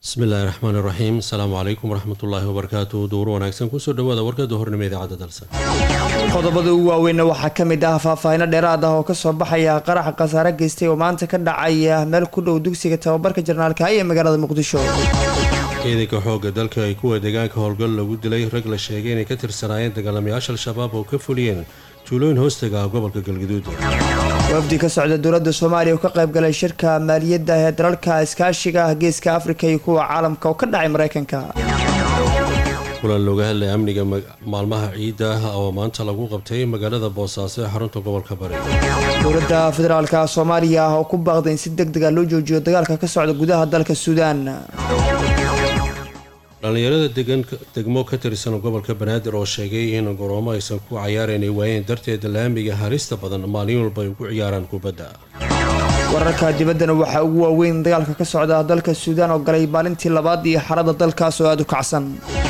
bismillahi raxmaan iraxiim asalaamu calaykum waraxmatullaahi wabarakaatu duur wanaagsan kusoo dhawaada warkada hornimo idaacadda dalsa qodobada ugu waaweynna waxaa ka mid ah faahfaahino dheeraad ah oo kasoo baxaya qaraxa khasaare geystay oo maanta ka dhacaya meel ku dhow dugsiga tababarka jarnaalka ee magaalada muqdisho ciidanka xoogga dalka ay kuwa deegaanka howlgal lagu dilay rag la sheegay inay ka tirsanaayeen dagaalamayaasha al-shabaab oo ka fuliyeen tuulooyin hoostaga ah gobolka galgaduud wafdi ka socda dowladda soomaaliya oo ka qayb galay shirka maaliyadda ee dalalka iskaashiga geeska afrika iyo kuwa caalamka oo ka dhacay mareykanka kulan looga hadlay amniga maalmaha ciidda ah oo maanta lagu qabtay magaalada boosaaso ee xarunta gobolka bari dowladda federaalka soomaaliya oo ku baaqday in si deg dega loo joojiyo dagaalka ka socda gudaha dalka suudaan dhallinyarada degmo ka tirsan gobolka banaadir oo sheegay in goroomo aysan ku cayaarayn ay waayeen darteed laamiga halista badan maalin walba ay ugu ciyaaraan kubadda wararka dibaddana waxaa ugu waaweyn dagaalka ka socda dalka suudaan oo galay maalintii labaad iyo xarada dalkaas oo aada u kacsan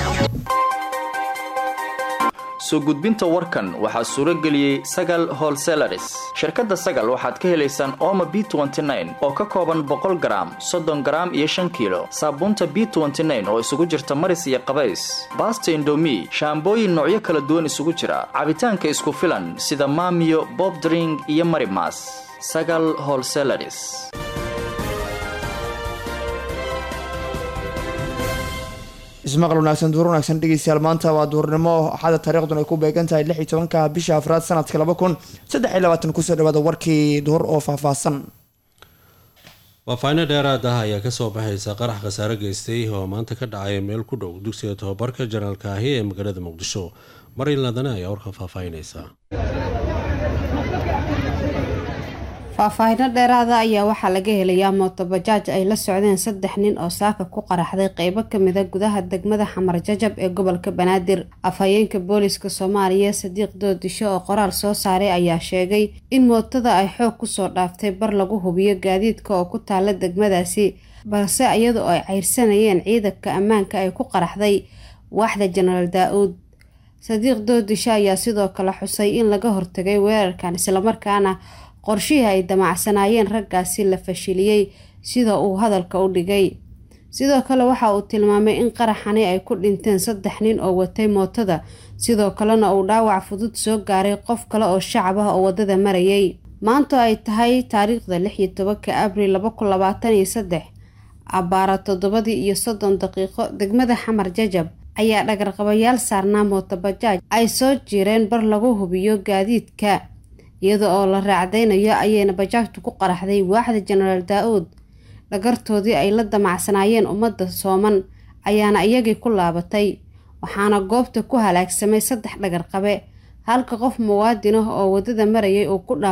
soo gudbinta warkan waxaa suuro geliyey sagal holselaris shirkadda sagal waxaad ka helaysaan ooma b oo ka kooban boqol garaam soddon garaam iyo shan kiilo saabuunta b oo isugu jirta maris iyo qabays baasta indomi shaambooyin noocyo kala duwan isugu jira cabitaanka isku filan sida maamiyo bobdring iyo marimas sagal holselaris ismaqal wanaagsan duur wanaagsan dhegeystayaal maanta waa duurnimo axada taariikhduna ay ku beegan tahay lix iyo tobanka bisha afraad sanadka laba kun saddex iyo labaatan kusoo dhawaada warkii duhur oo faahfaahsan faahfaahino dheeraad ah ayaa kasoo baxaysa qarax khasaare geystay oo maanta ka dhacay meel ku dhow dugsiga tobabarka janaalka ahi ee magaalada muqdisho marin ladane ayaa warka faahfaahinaysa faahfaahino dheeraada ayaa waxaa laga helayaa mootobajaaj ay la socdeen saddex nin oo saaka ku qaraxday qeybo kamida gudaha degmada xamar jajab ee gobolka banaadir afhayeenka booliska soomaaliya sadiiq doodisho oo qoraal soo saaray ayaa sheegay in mootada ay xoog kusoo dhaaftay bar lagu hubiyo gaadiidka oo ku taala degmadaasi balse iyada oo ay ceyrsanayeen ciidanka ammaanka ay ku qaraxday waaxda jenaraal daa-uud sadiiq doodisho ayaa sidoo kale xusay in laga hortagay weerarkan islamarkaana qorshihii ay damacsanaayeen raggaasi la fashiliyey sida uu hadalka u dhigay sidoo kale waxa uu tilmaamay in qaraxani ay ku dhinteen saddex nin oo watay mootada sidoo kalena uu dhaawac fudud soo gaaray qof kale oo shacab ah oo waddada marayay maanta ay tahay taariikhda lix iyo tobanka abril laba kun labaatan iyo saddex abbaara toddobadii iyo soddon daqiiqo degmada xamar jajab ayaa dhagarqabayaal saarnaa mootobajaaj ay soo jireen bar lagu hubiyo gaadiidka iyada oo la raacdaynayo ayayna bajaajtu ku qaraxday waaxda jenaraal daa-uud dhagartoodii ay la damacsanaayeen ummadda sooman ayaana iyagii ku laabatay waxaana goobta ku halaagsamay saddex dhagarqabe halka qof muwaadin ah oo waddada marayay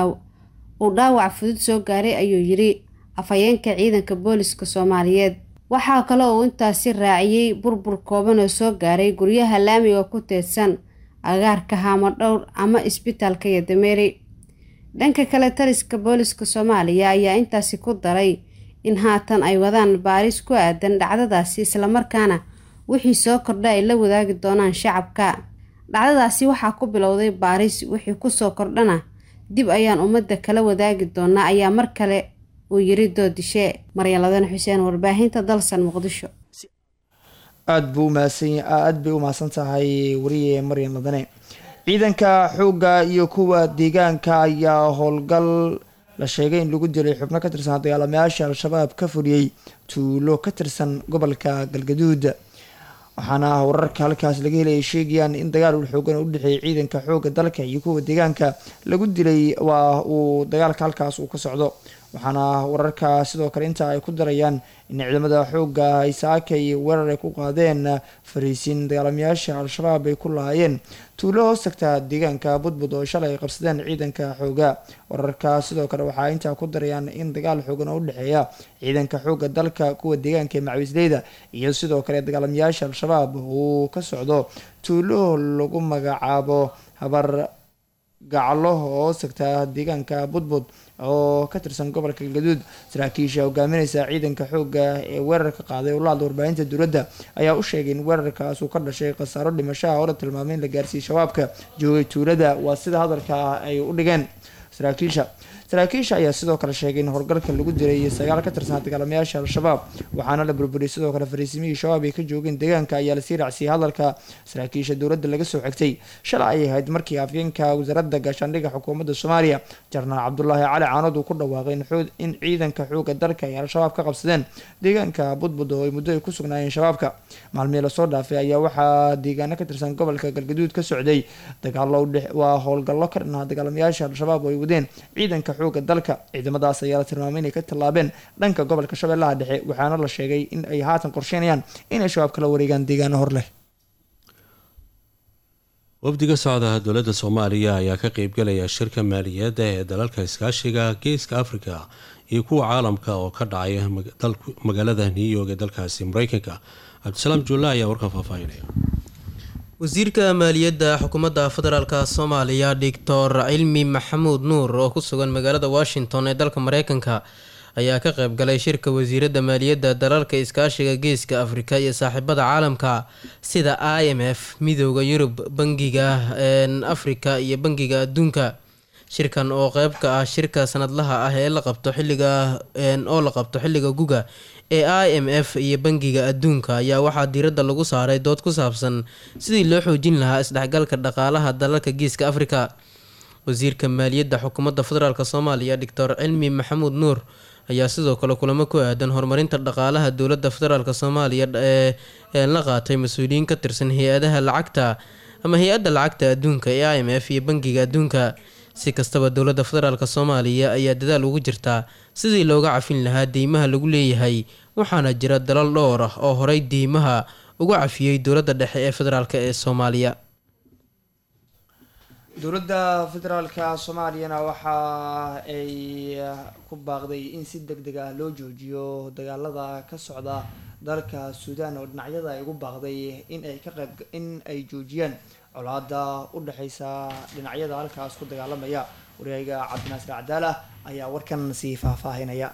uu dhaawac fudud soo gaaray ayuu yidhi afhayeenka ciidanka booliska soomaaliyeed waxaa kale uu intaasi raaciyey burbur kooban oo soo gaaray guryaha laamiga ku teedsan agaarka haamo dhowr ama isbitaalka yodameeri dhanka kale taliska booliska soomaaliya ayaa intaasi ku daray in haatan ay wadaan baaris ku aadan dhacdadaasi islamarkaana wixii soo kordha ay la wadaagi doonaan shacabka dhacdadaasi waxaa ku bilowday baaris wixii kusoo kordhana dib ayaan ummadda kala wadaagi doonaa ayaa mar kale uu yiri doodishe maryaladane xuseen warbaahinta dalsan muqdisho aada buu umahadsan aada bay u mahadsan tahay wariye maryan ladane ciidanka xoogga iyo kuwa deegaanka ayaa howlgal la sheegay in lagu dilay xubno ka tirsan dagaalamayaasha al-shabaab ka fuliyey tuulo ka tirsan gobolka galgaduud waxaana wararka halkaas laga helaya sheegayaan in dagaal xoogan u dhexeeyay ciidanka xoogga dalka iyo kuwa deegaanka lagu dilay waa uu dagaalka halkaas uu ka socdo waxaana wararka sidoo kale inta ay ku darayaan in ciidamada xoogga ay saakay weerar ay ku qaadeen fariisiin dagaalamayaasha al-shabaab ay ku lahaayeen tuulo hoos tagta deegaanka budbud oo shalay ay qabsadeen ciidanka xooga wararka sidoo kale waxaa intaa ku darayaan in dagaal xoogan oo u dhexeeya ciidanka xoogga dalka kuwa deegaanka ee macawisleyda iyo sidoo kale dagaalamayaasha al-shabaab uu ka socdo tuulo lagu magacaabo habar gaclo oo tagta deegaanka budbud oo ka tirsan gobolka galgaduud saraakiisha hogaamineysa ciidanka xoogga ee weerarka qaaday oo la hadla warbaahinta dowladda ayaa u sheegay in weerarkaas uu ka dhashay khasaaro dhimashaha oo la tilmaamay in la gaarsiiyey shabaabka joogay tuulada waa sida hadalka ay u dhigeen saraakiisha saraakiisha ayaa sidoo kale sheegay in howlgalka lagu diray sagaal ka tirsan dagaalamayaasha al-shabaab waxaana la burburiyay sidoo kale fariisimihii shabaab ay ka joogeen deegaanka ayaa lasii raacsiiyey hadalka saraakiisha dowladda laga soo xigtay shalay ayay ahayd markii afyeenka wasaaradda gaashaandhigga xukuumadda soomaaliya jarnaal cabdulaahi cali caanood uu ku dhawaaqay in ciidanka xooga dalka ay al-shabaab ka qabsadeen deegaanka budbud oo ay muddo ay ku sugnaayeen shabaabka maalmihii lasoo dhaafay ayaa waxaa deegaano ka tirsan gobolka galgaduud ka socday dagaalo waa howlgallo ka dhanaa dagaalamayaasha al-shabaab oo ay wadeen ciidanka xooga dalka ciidamadaas ayaa la tilmaamay inay ka tallaabeen dhanka gobolka shabeellaha dhexe waxaana la sheegay in ay haatan qorsheynayaan inay shabaab kala wareegaan deegaano hor leh wafdiga socdaha dowladda soomaaliya ayaa ka qeybgalaya shirka maaliyadda ee dalalka iskaashiga geeska afrika iyo kuwa caalamka oo ka dhacaya magaalada new york ee dalkaasi mareykanka cabdisalaam juulla ayaa warkan faahfaahinaya wasiirka maaliyadda xukuumadda federaalka soomaaliya doctor cilmi maxamuud nuur oo ku sugan magaalada washington ee dalka mareykanka ayaa ka qeybgalay shirka wasiiradda maaliyadda dalalka iskaashiga geeska afrika iyo saaxiibada caalamka sida i m f midooda yurub bangiga afrika iyo bangiga adduunka shirkan oo qeyb ka ah shirka sanadlaha ah ee la qabto xilliga oo la qabto xilliga guga ee i m f iyo bangiga adduunka ayaa waxaa diiradda lagu saaray dood ku saabsan sidii loo xoojin lahaa isdhexgalka dhaqaalaha dalalka geeska afrika wasiirka maaliyadda xukuumadda federaalk soomaaliya doctor cilmi maxamuud nuur ayaa sidoo kale kulamo ku aadan horumarinta dhaqaalaha dowladda federaalk soomaaliya ee la qaatay mas-uuliyiin ka tirsan hay-adaha lacagta ama hay-adda lacagta adduunka ee i m f iyo bangiga adduunka si kastaba dowladda federaalk soomaaliya ayaa dadaal ugu jirtaa sidii looga cafin lahaa deymaha lagu leeyahay waxaana jira dalal dhowr ah oo horey deymaha uga cafiyey dowladda dhexe ee federaalk ee soomaaliya dowladda federaalka soomaaliyana waxa ay ku baaqday in si deg deg ah loo joojiyo dagaalada ka socda dalka suudaan oo dhinacyada ay ugu baaqday in ay ka qayb in ay joojiyaan colaada u dhexeysa dhinacyada halkaas ku dagaalamaya wareega cabdinaasir cadaala ayaa warkan sii faahfaahinaya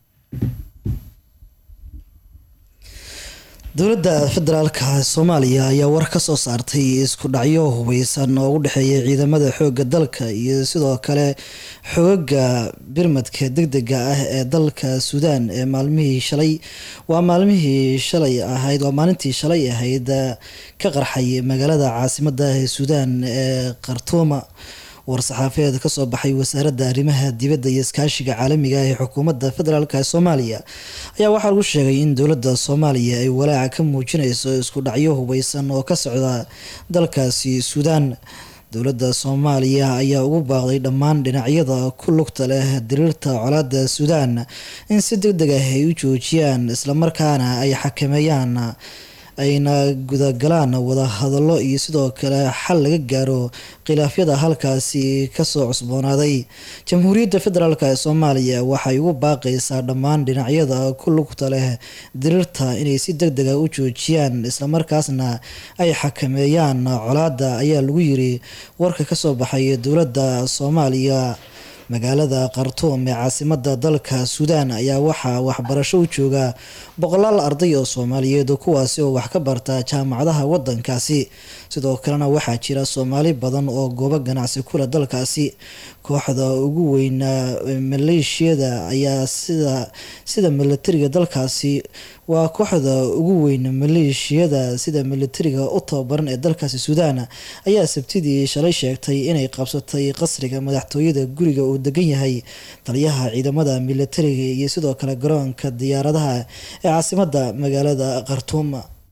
dowladda federaalka soomaaliya ayaa war ka soo saartay isku dhacyo hubeysan oo u dhexeeya ciidamada xoogga dalka iyo sidoo kale xoogaga birmadka deg dega ah ee dalka suudaan ee maalmihii shalay waa maalmihii shalay ahayd waa maalintii shalay ahayd ka qarxay magaalada caasimada ee suudaan ee khartuuma war-saxaafeed kasoo baxay wasaaradda arrimaha dibadda iyo iskaashiga caalamiga ah ee xukuumadda federaalk ee soomaaliya ayaa waxaa lagu sheegay in dowladda soomaaliya ay walaaca ka muujineyso isku dhacyo hubeysan oo ka socda dalkaasi suudaan dowladda soomaaliya ayaa ugu baaqday dhammaan dhinacyada ku lugta leh diriirta colaada suudaan in si deg deg ah ay u joojiyaan islamarkaana ay xakameeyaan ayna gudagalaan wada hadallo iyo sidoo kale xal laga gaaro khilaafyada halkaasi kasoo cusboonaaday jamhuuriyadda federaalk ee soomaaliya waxay ugu baaqaysaa dhammaan dhinacyada ku lugta leh diriirta inay si deg dega u joojiyaan islamarkaasna ay xakameeyaan colaada ayaa lagu yiri warka kasoo baxay dowladda soomaaliya magaalada khartuum ee caasimada dalka suudaan ayaa waxaa waxbarasho u jooga boqolaal arday oo soomaaliyeed kuwaasi oo wax ka barta jaamacadaha wadankaasi sidoo kalena waxaa jira soomaali badan oo goobo ganacsi kule dalkaasi kooxda ugu weyna maleeshiyada ayaa sida sida milatariga dalkaasi waa kooxda ugu weyn maleeshiyada sida milatariga u tababaran ee dalkaasi suudaan ayaa sabtidii shalay sheegtay inay qabsatay qasriga madaxtooyada guriga uu degan yahay taliyaha ciidamada milatariga iyo sidoo kale garoonka diyaaradaha ee caasimada magaalada khartuum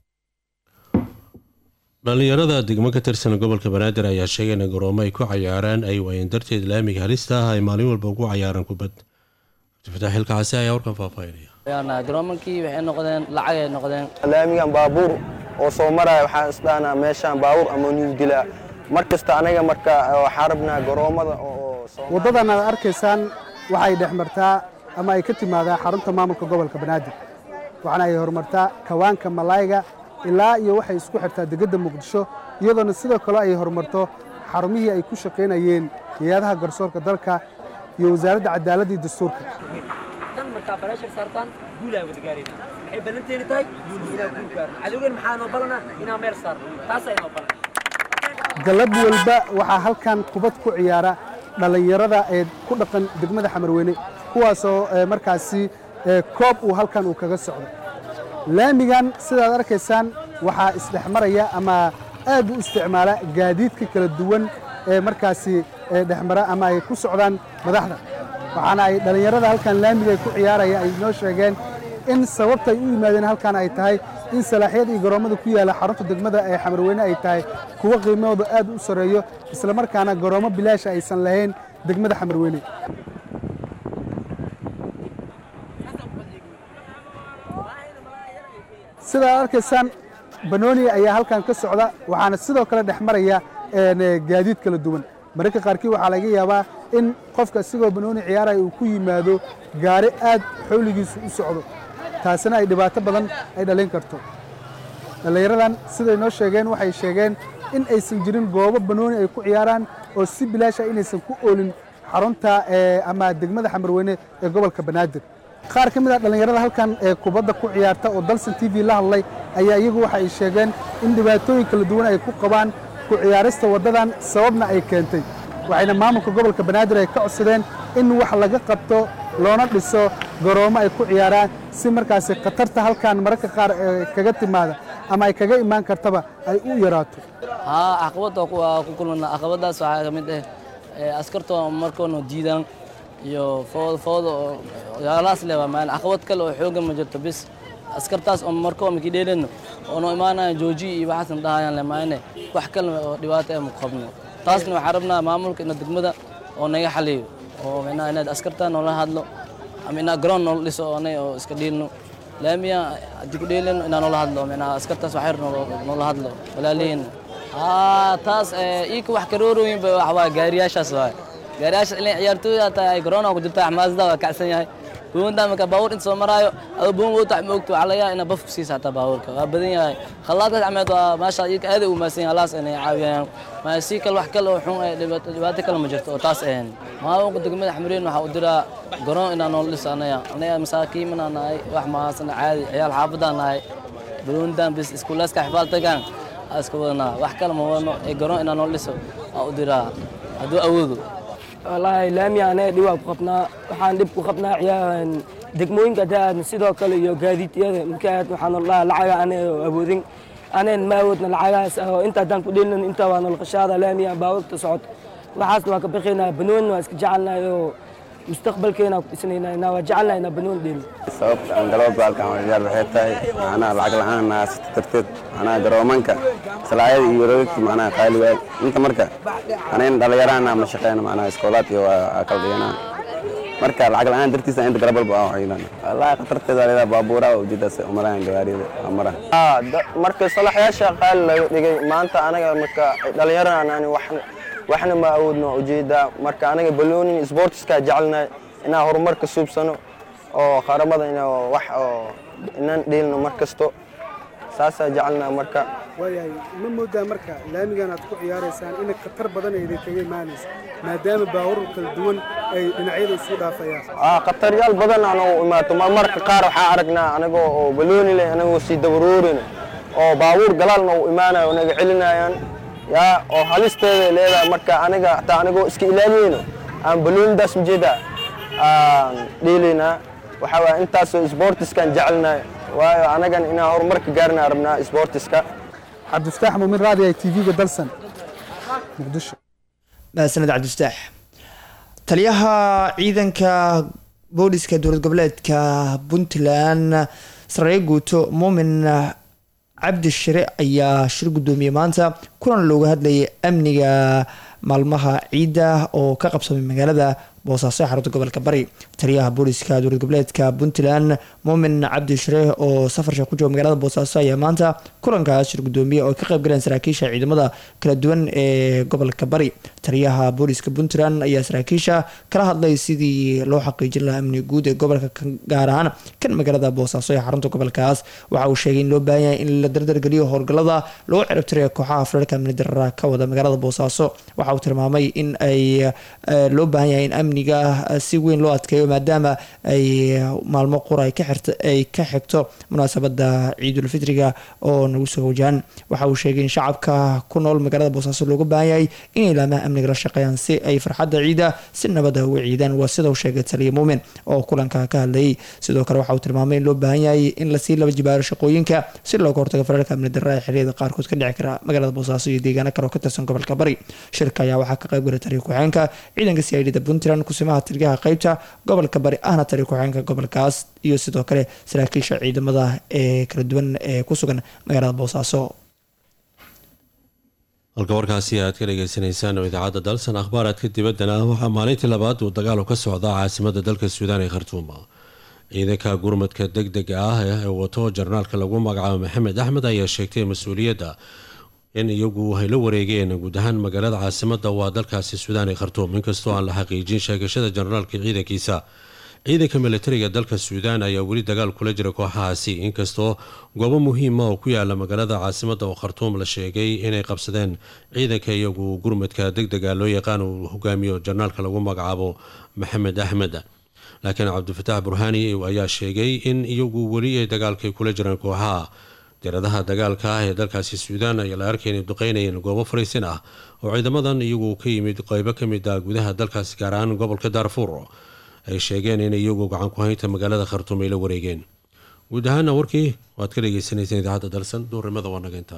dhalinyarada degmo ka tirsan gobolka banaadir ayaa sheegay in garoomo ay ku cayaaraan ay waayeen darteed laamiga halista ah ay maalin walba ugu cayaaraan kubad cabdifataax xilkaxase ayaa warkan faahfaahinaya garoomankii waxay noqdeen lacagay noqdeen laamigan baabuur oo soo maraya waxaan isdhahnaa meeshaan baabuur ama nuugdilaa mar kasta anaga marka waxaan rabnaa garoomada oo waddadan aad arkaysaan waxay dhex martaa ama ay ka timaadaa xarunta maamulka gobolka banaadir waxaana ay horumartaa kawaanka malayga ilaa iyo waxay isku xirtaa degedda muqdisho iyadoona sidoo kale ay horumarto xarumihii ay ku shaqaynayeen hay-adaha garsoorka dalka iyo wasaaradda cadaaladda iyo dastuurka galab walba waxaa halkan kubad ku ciyaara dhallinyarada ee ku dhaqan degmada xamarweyne kuwaasoo markaasi koob uu halkan uu kaga socdo laamigan sidaad arkaysaan waxaa isdhexmaraya ama aad u isticmaala gaadiidka kala duwan ee markaasi dhexmara ama ay ku socdaan madaxda waxaana ay dhallinyarada halkan laamiga ay ku ciyaaraya ay noo sheegeen in sababta ay u yimaadeen halkan ay tahay in salaaxyada iyo garoommada ku yaalla xarunta degmada ee xamarweyne ay tahay kuwo qiimahooda aad u sarreeyo islamarkaana garoommo bilaasha aysan lahayn degmada xamarweyne sidaad arkaysaan banooni ayaa halkan ka socda waxaana sidoo kale dhex maraya gaadiid kala duwan mararka qaarkii waxaa laga yaabaa in qofka isigoo banooni ciyaaraya uu ku yimaado gaari aad xawligiisu u socdo taasina ay dhibaato badan ay dhalin karto dhallinyaradan siday noo sheegeen waxay sheegeen in aysan jirin goobo banooni ay ku ciyaaraan oo si bilaasha inaysan ku oolin xarunta ama degmada xamarweyne ee gobolka banaadir qaar ka mid a dhallinyarada halkan ee kubadda ku ciyaarta oo dalsan t v la hadlay ayaa iyagu waxa ay sheegeen in dhibaatooyin kala duwan ay ku qabaan ku ciyaarista waddadan sababna ay keentay waxayna maamulka gobolka banaadir ay ka codsadeen in wax laga qabto loona dhiso garoommo ay ku ciyaaraan si markaasi khatarta halkan mararka qaar kaga timaada ama ay kaga imaan kartaba ay u yaraato haa caqabad waa ku kulmana caqabadaas waxaa ka mid ah askartoo markoona diidaan iyo fooda fooda oo yaalaas leh waa maan caqabad kale oo xoogan ma jirto bis askartaas oo markoo maki dheeleno oono imaanaya jooji iyo waxaasan dhahayaan le maayne wax kale oo dhibaato ah ma qabno taasna waxaan rabnaa maamulka ina degmada oo naga xaliyo oo micnaha inaad askarta noola hadlo ama inaa garoon noola dhiso oo anay oo iska dhiilno laamiya haddii ku dheeleno inaa noola hadlo micnaha askartaas waxyar noola hadlo walaalihiin haa taas iika wax karoorooyin ba wax waa gaariyaashaas waay gaariyaashaas ilaa ciyaartooyda taa ay garoona ku jirta xamaasada waa kacsan yahay buunta marka baabuur inta soo maraayo adoo buun wata ma ogto waxaa laga yaaba inaa baf ku siisa hataa baabuurka waa badan yahay khallaadkaas cameed waa maasha iika aad u maasan yahay alaas inay caawiyaan ma si kale wax kale oo xun dhibaato kale ma jirto oo taas ahayn maamulka degmada xamreen waxaa u diraa garoon inaa nool dhis anaya anaya masaakiimana nahay wax mahaasana caadi ciyaal xaafadaan nahay buuntan bis iskuulaaska xifaaltagaan iska wadanaa wax kale ma wadno ee garoon inaa nool dhiso waa u diraa hadduu awoodo wallaahi laami anaga dhib waa ku qabnaa waxaan dhib ku qabnaa ciyaa degmooyinka daad sidoo kale iyo gaadiidyada markaad waxaan dhahaa lacaga anaga awoodin anayn ma awoodna lacagahaas oo inta haddaan ku dheelin inta waa nolqashaada laamiya baabuurta socod waxaasna waa ka bixinaa banoonni waa iska jecelnahay oo mustaqbalkeena ku dhisnaynaa waa jecelnahay inaa banoon dheelin sababta aan galooba halkan ciyaar waxay tahay macnaha lacag la-aan naasata darteed macnaha garoomanka salaayada iyo roogagta macnaha qaali waay inta marka anayn dhalinyaraan ma shaqeyna macnaha iskoolaad iyo waa kala dhiganaa marka lacag la-aan dartiisa inta garabalba aan waxyeelana wallaahi khatarteeda leedaha baabuura ujeedaas umalahan gawaariyada amara marka salaxyaasha qaali laga dhigay maanta anaga marka dhalinyaraan ani waxna waxna ma awoodno ujeedaa marka anaga baloonin sportiska jecelnahay inaan horumarka suubsano oo qaramada in wax oo inaan dheelno mar kasto saasaa jecelnaha marka waayahay ma moodaa marka laamigan aad ku ciyaaraysaan in khatar badan ay idinkaga imaanayso maadaama baabuur kala duwan ay dhinacyada isu dhaafayaan khataryaal badan aan u imaato marmarka qaar waxaa aragnaa anagoo oo balooni leh anagoo sii dabaruurin oo baabuur galaalna u imaanayo oo naga celinayaan yaa oo halisteeda leedahay marka aniga hataa anigoo iska ilaaliyeyno aan baloonidaas ujeeda aan dheelaynaa waxaa waaya intaasoo sportiskaan jecelnahay waayo anagan inaan horumarka gaarnaa rabnaa sportiska cabdifataax muumin raadi ay tv-ga dalsan muqdisho mahadsaned cabdifataax taliyaha ciidanka booliska dowlad goboleedka puntland sarreeye guuto muumin cabdi shire ayaa shir guddoomiyey maanta kulan looga hadlayay amniga maalmaha ciidda oo ka qabsamay magaalada boosaaso ee xarunta gobolka bari taliyaha booliska dowlad goboleedka puntland muumin cabdi shire oo safarsha ku jooga magaalada boosaaso ayaa maanta kulankaas shir gudoomiye oo ka qayb galeen saraakiisha ciidamada kala duwan ee gobolka bari taliyaha booliska puntland ayaa saraakiisha kala hadlay sidii loo xaqiijin lahaa amniga guud ee gobolka gaar ahaan kan magaalada boosaaso ee xarunta gobolkaas waxa uu sheegay in loo baahan yahay in la dardargeliyo howlgalada loo ciribtirayo kooxaha federaalka amni darara ka wada magaalada boosaaso waxa uu tilmaamay in ay loo baahan yahay in amniga si weyn loo adkeeyo maadaama ay maalmo qura ay ka xigto munaasabada ciidulfitriga oo nagu soo wajahan waxa uu sheegay in shacabka ku nool magaalada boosaaso looga baahan yahay inay ilaamaha amniga la shaqeeyaan si ay farxadda ciida si nabada uga ciidaan waa sida uu sheegay taliya muumin oo kulanka ka hadlayay sidoo kale waxa uu tilmaamay in loo baahan yahay in lasii laba jibaaro shaqooyinka si looga hortago fararka amni darra ee xiliyada qaarkood ka dhici kara magaalada boosaaso iyo deegaano kale oo ka tirsan gobolka bari shirka ayaa waxaa ka qayb galay taliya ku-xeenka ciidanka c i d da puntland kusimaha taliyaha qeybta gobolka bari ahna taliya ku-xeenka gobolkaas iyo sidoo kale saraakiisha ciidamada ee kala duwan ee ku sugan magaalada boosaaso halka warkaasi aad ka dhegeysaneysaan oo idaacadda dalsan akhbaaraadka dibaddana waxaa maalintii labaad uu dagaalu ka socdaa caasimada dalka suudaan ee khartuuma ciidanka gurmadka deg dega ah ee wato jarnaalka lagu magacaabo maxamed axmed ayaa sheegtay mas-uuliyadda in iyagu ay la wareegeen guud ahaan magaalada caasimada waa dalkaasi suudaan ee khartuum inkastoo aan la xaqiijin sheegashada jarnaalka ciidankiisa ciidanka militariga dalka suudaan ayaa weli dagaal kula jira kooxahaasi inkastoo goobo muhiima oo ku yaala magaalada caasimada oo khartuum la sheegay inay qabsadeen ciidanka iyagu gurmadka deg dega loo yaqaan uu hogaamiyo jarnaalka lagu magacaabo maxamed axmed laakiin cabdifataax burhaani ayaa sheegay in iyagu weli ay dagaalkay kula jiraan kooxaha diiradaha dagaalka ah ee dalkaasi suudaan ayaa la arkay inay duqeynayeen goobo fariisin ah oo ciidamadan iyagu ka yimid qeybo ka mid ah gudaha dalkaasi gaar ahaan gobolka daarfuur ay sheegeen in iyagu gacan ku haynta magaalada khartuum ay la wareegeen guud ahaana warkii waad ka dhegeysaneyseen idaacadda dalsan duurimada waa nageynta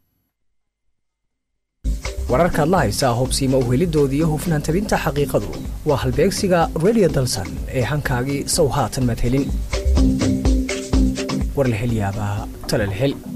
wararkaad la haysaa hubsiima uhelidooda iyo hufnaan tabinta xaqiiqadu waa halbeegsiga redio dalsan ee hankaagii sow haatan madhelin war la hel yaabaa tala la hel